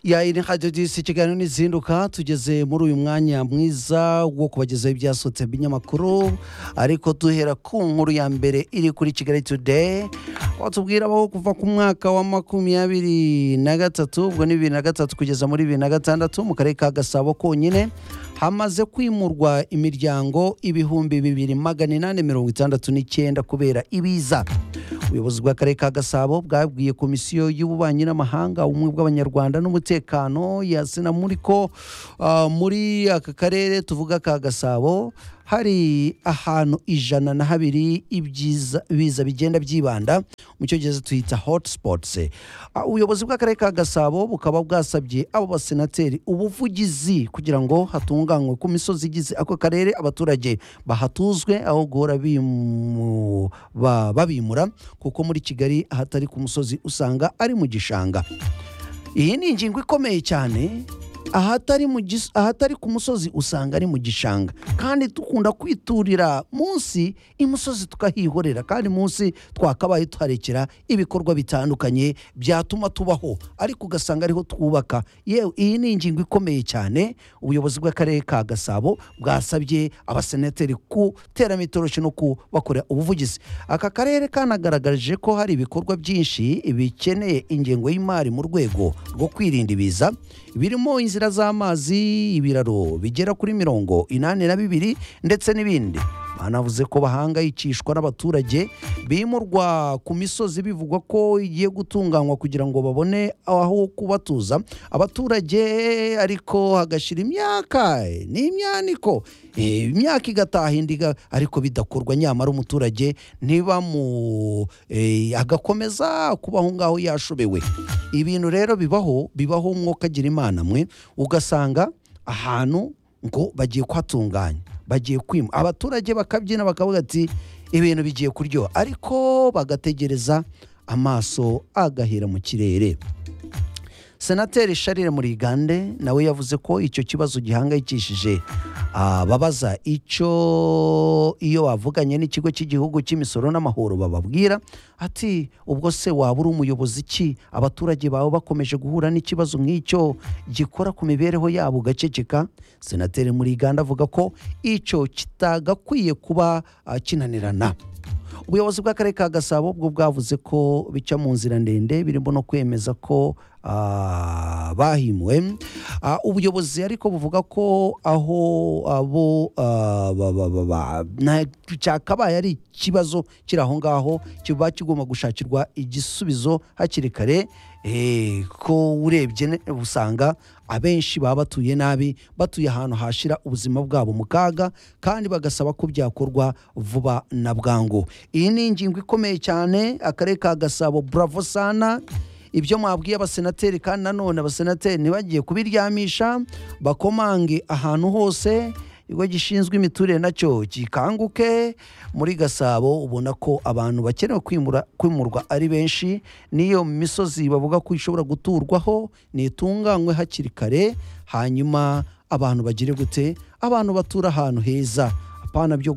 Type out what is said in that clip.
ya radiyo disi ikiganiro n'izinduka tugeze muri uyu mwanya mwiza wo kubagezaho ibyasohotse by'inyamakuru ariko duhera ku nkuru ya mbere iri kuri kigali today aho tubwira aho kuva ku mwaka wa makumyabiri na gatatu ubwo ni bibiri na gatatu kugeza muri bibiri na gatandatu mu karere ka gasabo konyine hamaze kwimurwa imiryango ibihumbi bibiri magana inani mirongo itandatu n'icyenda kubera ibiza ubuyobozi bw'akarere ka gasabo bwabwiye komisiyo y'ububanyi n'amahanga ubumwe bw'abanyarwanda n'umutekano yasina muri ko ah, muri aka karere tuvuga ka gasabo hari ahantu ijana na habiri ibyiza biza bigenda byibanda mu cyongereza tuhita hotspots Ah, ubuyobozi bw'akarere ka gasabo bukaba bwasabye abo basenateri ubuvugizi kugira ngo hatunganywe ku misozi igize ako karere abaturage bahatuzwe aho guhora bimu- ba- babimura kuko muri kigali ahatari ku musozi usanga ari mu gishanga iyi ni ingingo ikomeye cyane ahatari mu gis- ahatari ku musozi usanga ari mu gishanga kandi dukunda kwiturira munsi imusozi tukahihorera kandi munsi twakabaye tuharekera ibikorwa bitandukanye byatuma tubaho ariko ugasanga ariho twubaka yewe iyi ni ingingo ikomeye cyane ubuyobozi bw'akarere ka gasabo bwasabye abasenateri ku teramitoroshi no kubakora ubuvugizi aka karere kanagaragaje ko hari ibikorwa byinshi bikeneye ingengo y'imari mu rwego rwo kwirinda ibiza birimo inzira z'amazi ibiraro bigera kuri mirongo inani na bibiri ndetse n'ibindi banavuze ko bahangayikishwa n'abaturage bimurwa ku misozi bivugwa ko igiye gutunganywa kugira ngo babone aho kubatuza abaturage ariko hagashyira imyaka eh, n'imyaniko eh, imyaka igataha indi iga- ariko bidakorwa nyamara umuturage ntibamu eh, agakomeza kuba aho ngaho yashobewe ibintu rero bibaho bibaho umwuka agira imana mwe ugasanga ahantu ngo bagiye kuhatunganya bagiye kwima abaturage bakabyina bakavuga ati ibintu bigiye kuryoha ariko bagategereza amaso agahera mu kirere senateri sharire murigande nawe yavuze ko icyo kibazo gihangayikishije ababaza icyo iyo bavuganye n'ikigo cy'igihugu cy'imisoro n'amahoro bababwira ati ubwo se waba uri umuyobozi ki abaturage bawe bakomeje guhura n'ikibazo nk'icyo gikora ku mibereho yabo ugaceceka senateri murigande avuga ko icyo kitagakwiye kuba ah, kinanirana ubuyobozi bw'akarere ka gasabo bwo bwavuze ko bica mu nzira ndende birimo no kwemeza ko ah, bahimuwe Ah, ubuyobozi ariko buvuga ko aho abo ah, ba- ba- ba- ba- na- cyakabaye ari ikibazo kiri aho ngaho kiba kigomba gushakirwa igisubizo hakiri kare Eh, ko urebye ne- usanga abenshi baba batuye nabi batuye ahantu hashira ubuzima bwabo mu kaga kandi bagasaba ko byakorwa vuba na bwangu iyi ni ingingo ikomeye cyane akarere ka gasabo buravo sana ibyo mwabwiye abasenateri kandi nanone abasenateri ntibagiye kubiryamisha bakomange ahantu hose ikigo gishinzwe imiturire nacyo gikanguke muri gasabo ubona ko abantu bakeneye kwimura kwimurwa ari benshi n'iyo misozi bavuga ko ishobora guturwaho nitunganywe hakiri kare hanyuma abantu bagire gute abantu batura ahantu heza apana byo gu-